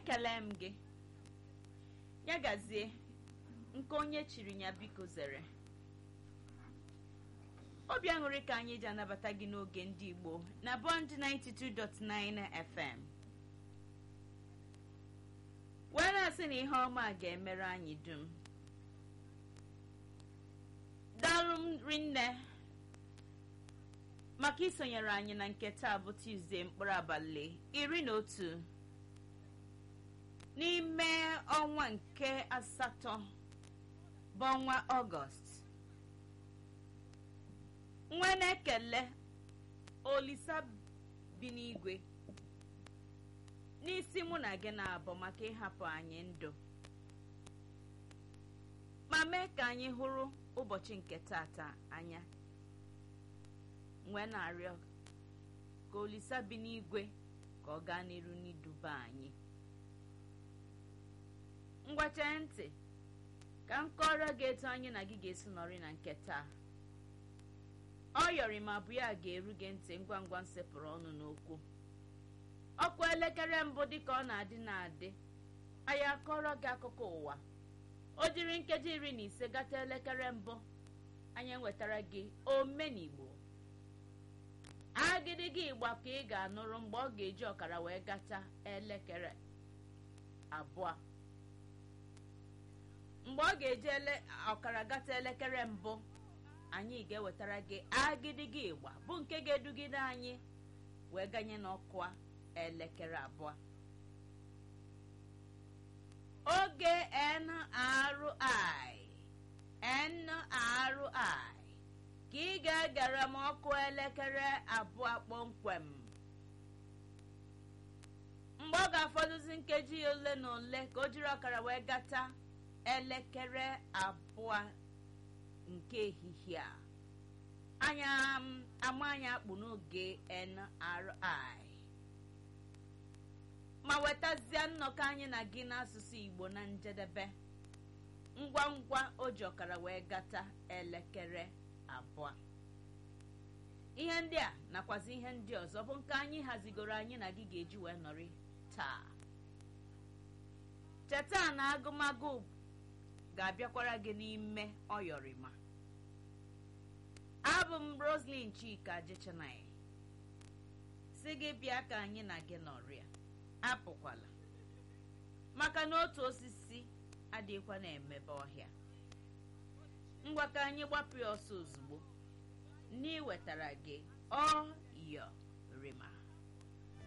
ekele m gị ya gazie nke onye chiri ya biko zere obi aṅụrị ka anyị ji anabata gị n'oge ndị igbo na bond 92.9 fm wee na-asị na ihe ọma ga-emere anyị dum daalụ m rinne maka isonyere anyị na nke taa bụ tuzdee mkpụrụ abalị iri na otu n'ime ọnwa nke asatọ bụ ọnwa ọgọst nwa na-ekele olisa bi n'igwe n'isi mụ na gị na-abụ maka ịhapụ anyị ndụ ma mee ka anyị hụrụ ụbọchị nke tata anya nwee na-arịọ ka olisa bi n'igwe ka ọ gaa n'iru n'iduba anyị ngwache ntị ka m kọrọ gị etu anyị na gị ga-esi nọrị na nke taa ọ yọrị ma bụ ya ga-eru gị ntị ngwa ngwa nsepụrụ ọnụ n'okwu ọkụ elekere mbụ dịka ọ na-adị na-adị anyị akọrọ gị akụkọ ụwa o jiri nkeji iri na ise gata elekere mbụ anyị ewetara gị omenigbo agịdịgị ịgba ka ị ga-anụrụ mgbe ọ ga-eji ọkara wee gata elekere abụọ mgbe ọ ga-eji ọkara gata elekere mbụ anyị ga-ewetara gị agịdịgị ịgba bụ nke ga-edugide anyị wee ganye n'ọkụ elekere abụọ oge NRI NRI ka ị ga-egere m ọkụ elekere abụọ kpọmkwem mgbe ọ ga-afọdụzi nkeji ole na ole ka o jiri ọkara wee gata elekere abụọ nke ehihie a anya ama anya akpụ n'oge NRI ma wetazie nnọkọ anyị na gị n'asụsụ Igbo na njedebe ngwa ngwa o ji ọkara wee gata elekere abụọ ihe ndị a nakwazi ihe ndị ọzọ bụ nke anyị hazigoro anyị na gị ga-eji wee nọrị taa cheta na agụmagụ ga-abịakwara gị n'ime ọyọrịma abụ m Roslyn Chika Jechanai si gị bịa ka anyị na gị nọrịa apụkwala maka na otu osisi adịghịkwa na-emebe ọhịa ngwa ka anyị gbapụ ya ọsọ ozugbo n'iwetara gị ọ yọ rima